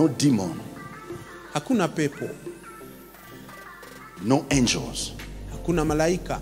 no demon, hakuna pepo no angels hakuna malaika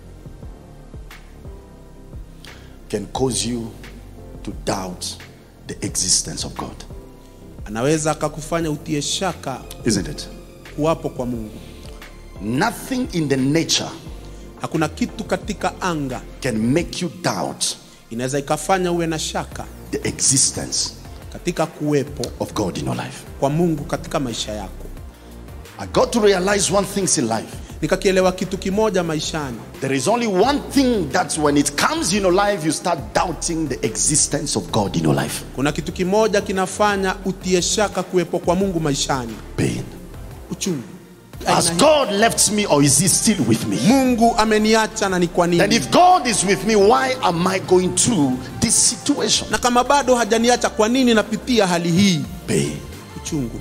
can cause you to doubt the existence of God. anaweza akakufanya utie shaka Isn't it? kuwapo kwa mungu Nothing in the nature hakuna kitu katika anga can make you doubt inaweza ikafanya uwe na shaka the existence katika kuwepo of God in your life. kwa mungu katika maisha yako I got to realize one thing in life. nikakielewa kitu kimoja maishani There is only one thing that when it comes in your life, you start doubting the existence of God in your life. kuna kitu kimoja kinafanya utie shaka kuwepo kwa mungu maishani Pain. uchungu Has Aina hii. God left me or is He still with me? mungu ameniacha na ni kwa Then nini if God is with me, why am I going through this situation? na kama bado hajaniacha kwa nini napitia hali hii Pain. uchungu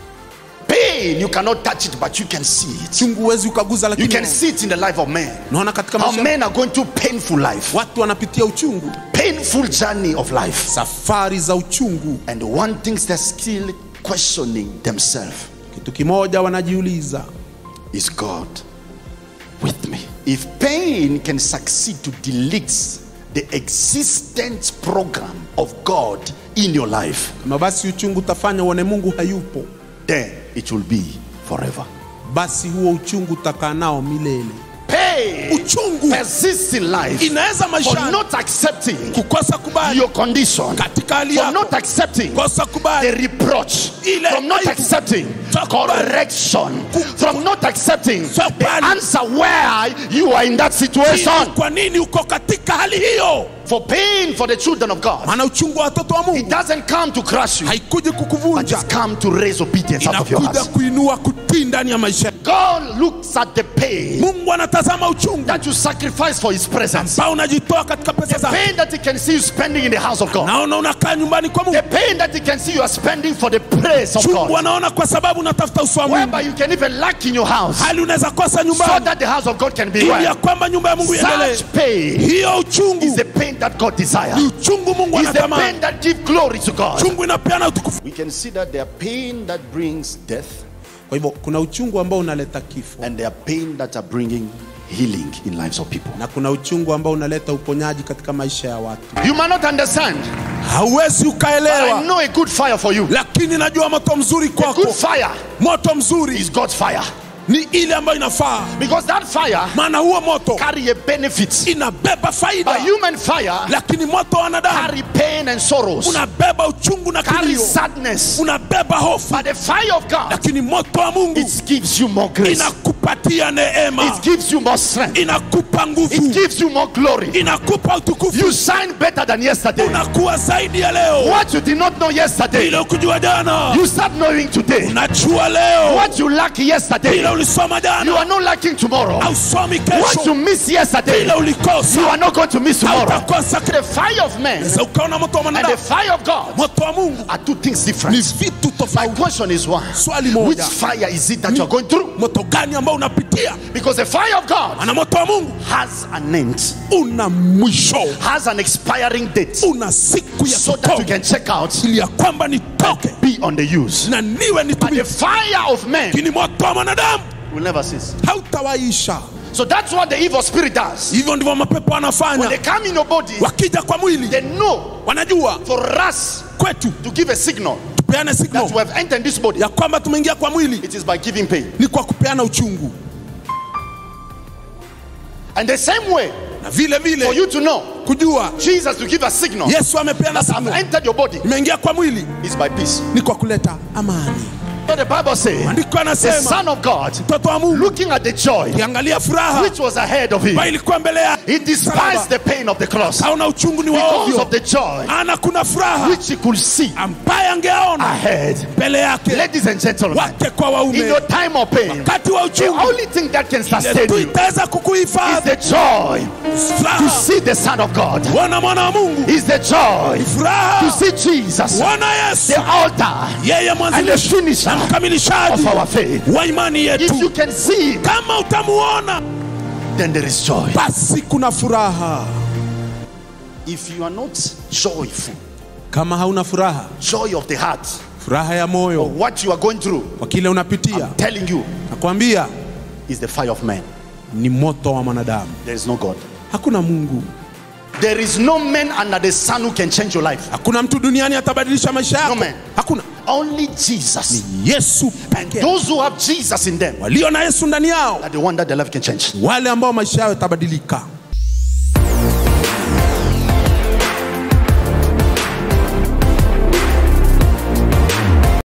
Pain, you cannot touch it, but you can see it. uchungu huwezi ukaguza You lakini can see it in the life of men. naona katika How maisha men are going through painful life, watu wanapitia uchungu painful journey of life. safari za uchungu And one thing they're still questioning themselves kitu kimoja wanajiuliza is God with me? If pain can succeed to delete the existence program of God in your life, kama basi uchungu utafanya uone mungu hayupo then it will be forever. basi huo uchungu utakaa nao milele Pain uchungu persists in life inaweza for maishani not accepting kukosa kubali your condition, katika hali for yako not accepting kosa the kubali reproach, Ile from not aibu. accepting Takubali. correction, from not accepting the Takubali. answer where you are in that situation. kwa nini uko katika hali hiyo For pain for the children of God, maana uchungu wa watoto wa it mungu doesn't come to crush you, haikuji but kukuvunja it's come to raise obedience out of your inakuja heart. kuinua kutii ndani ya maisha yako. God looks at the pain mungu anatazama uchungu that you sacrifice for His presence, ambao unajitoa katika pesa the zako pain that He can see you spending in the house of God, naona unakaa nyumbani kwa mungu the pain that He can see you are spending for the praise of chungu God, anaona kwa sababu unatafuta uso wa mungu whereby you can even lack in your house hali unaweza kosa so nyumbani that the house of God can be ili ya well. kwamba nyumba ya mungu iendelee Such pain hiyo is uchungu the pain that God desires. ni uchungu mungu Is the anatamani pain that gives glory to God. uchungu inapeana utukufu We can see that there are pain that brings death kwa hivyo kuna uchungu ambao unaleta kifo and there are pain that are bringing healing in lives of people. na kuna uchungu ambao unaleta uponyaji katika maisha ya watu You might not understand, hauwezi but I ukaelewa know a good fire for you. lakini najua moto mzuri A good kwako fire moto mzuri is God's fire ni ile ambayo inafaa because that fire maana huo moto carry a benefit. inabeba faida But human fire lakini moto wa wanadamu carry pain and sorrows, unabeba uchungu na carry kilio sadness. unabeba hofu But the fire of God, lakini moto wa mungu it gives you more grace. inakupatia neema It gives you more strength. inakupa It nguvu gives you more glory. inakupa utukufu You shine better than yesterday. unakuwa zaidi ya leo What you did not know yesterday, ile ukujua jana you start knowing today. unajua leo What you lack ile yesterday, ulisoma you jana are not lacking tomorrow. ausomi What you kesho miss yesterday, ile you ulikosa are not going to miss tomorrow. hautakosa The fire of men Sasa ukaona moto wa and the mwanadamu fire of God moto wa mungu are two things ni different. vitu My tofauti question is one swali Which moja fire is it that you are going through? moto gani ambao unapitia Because the fire of God ana moto wa mungu has an end, una mwisho has an expiring date, una siku ya so that you kikomo can check out, ili ya kwamba nitoke be on the use. na niwe But the nitumike fire of men lakini moto wa mwanadamu will never cease. hautawaisha So that's what the evil spirit does. hivyo ndivyo mapepo When they wanafanya come in your body, wakija kwa mwili they know wanajua for us kwetu to give a signal tupeane that signal we have entered this body, ya kwamba tumeingia kwa mwili it is by giving pain. ni kwa kupeana uchungu And the same way, na vile for vile you to know kujua Jesus to give a signal yesu amepeana that I've signal entered your body imeingia kwa mwili is by peace. ni kwa kuleta amani But the Bible says, andiko the anasema Son of God, mtoto wa mungu looking at the joy kiangalia furaha which was ahead of him, ambayo ilikuwa mbele ya he despised the pain of the cross hauna uchungu ni wa because ovyo of the joy ana kuna furaha which he could see ambaye angeaona ahead. mbele yake Ladies and gentlemen, wake kwa in waume your time of pain, wakati wa the uchungu only thing that can ile sustain tu you itaweza is kukuhifadhi the joy to furaha see the Son of God. wana mwana wa mungu Is the joy to furaha see Jesus, wana yesu the altar yeye and the mwanzilishi finisher na of mkamilishaji our faith. wa imani If you yetu can see him, kama utamuona then there is joy. basi kuna furaha If you are not joyful, kama hauna furaha joy of the heart, furaha ya or moyo what you are going through, kwa kile unapitia telling you, nakwambia is the fire of man. ni moto wa mwanadamu There is no God. hakuna mungu There is no man under the sun who can change your life. hakuna mtu duniani atabadilisha maisha yako No, man. hakuna Only Jesus. yesu And pekee those who have Jesus in them walio na yesu ndani yao are the one that their life can change. wale ambao maisha yao yatabadilika